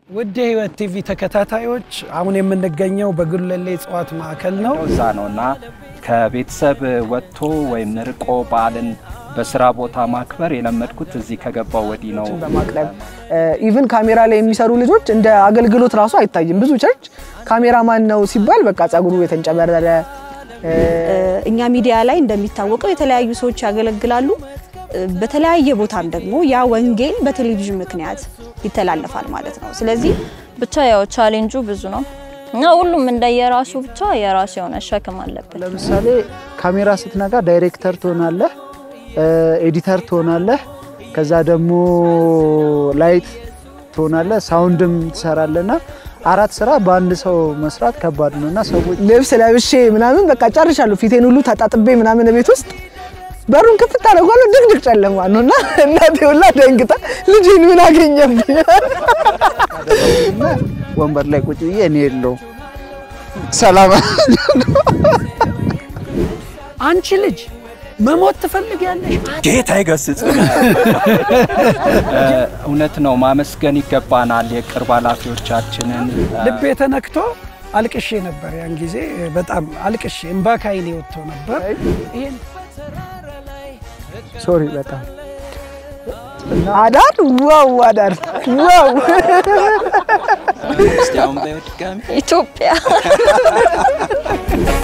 ውድ የህይወት ቲቪ ተከታታዮች አሁን የምንገኘው በጉለሌ እጽዋት ማዕከል ነው። እዛ ነው እና ከቤተሰብ ወጥቶ ወይም ርቆ በዓልን በስራ ቦታ ማክበር የለመድኩት እዚህ ከገባው ወዲህ ነው። በማቅረብ ኢቭን ካሜራ ላይ የሚሰሩ ልጆች እንደ አገልግሎት ራሱ አይታይም። ብዙ ቸርች ካሜራማን ነው ሲባል በቃ ጸጉሩ የተንጨበረረ እኛ ሚዲያ ላይ እንደሚታወቀው የተለያዩ ሰዎች ያገለግላሉ። በተለያየ ቦታም ደግሞ ያ ወንጌል በቴሌቪዥን ምክንያት ይተላለፋል ማለት ነው። ስለዚህ ብቻ ያው ቻሌንጁ ብዙ ነው እና ሁሉም እንደየራሱ ብቻ የራሱ የሆነ ሸክም አለበት። ለምሳሌ ካሜራ ስትነጋ ዳይሬክተር ትሆናለህ፣ ኤዲተር ትሆናለህ፣ ከዛ ደግሞ ላይት ትሆናለህ፣ ሳውንድም ትሰራለና አራት ስራ በአንድ ሰው መስራት ከባድ ነው እና ሰዎች ልብስ ለብሼ ምናምን በቃ ጨርሻለሁ። ፊቴን ሁሉ ተጣጥቤ ምናምን ቤት ውስጥ በሩን ክፍት አደረጓለሁ። ድቅድቅ ጨለማ ነው እና እናቴ ሁላ ደንግጣ ልጅን ምን አገኘብኝ እና ወንበር ላይ ቁጭ ብዬ እኔ የለው ሰላም አንቺ ልጅ መሞት ትፈልጊያለሽ? ጌታ ይገስጽ። እውነት ነው፣ ማመስገን ይገባናል የቅርብ ኃላፊዎቻችንን። ልቤ ተነክቶ አልቅሼ ነበር። ያን ጊዜ በጣም አልቅሼ እምባ ከዓይኔ ወጥቶ ነበር። ይሄን ሶሪ በጣም አዳር ዋው አዳር ዋው ኢትዮጵያ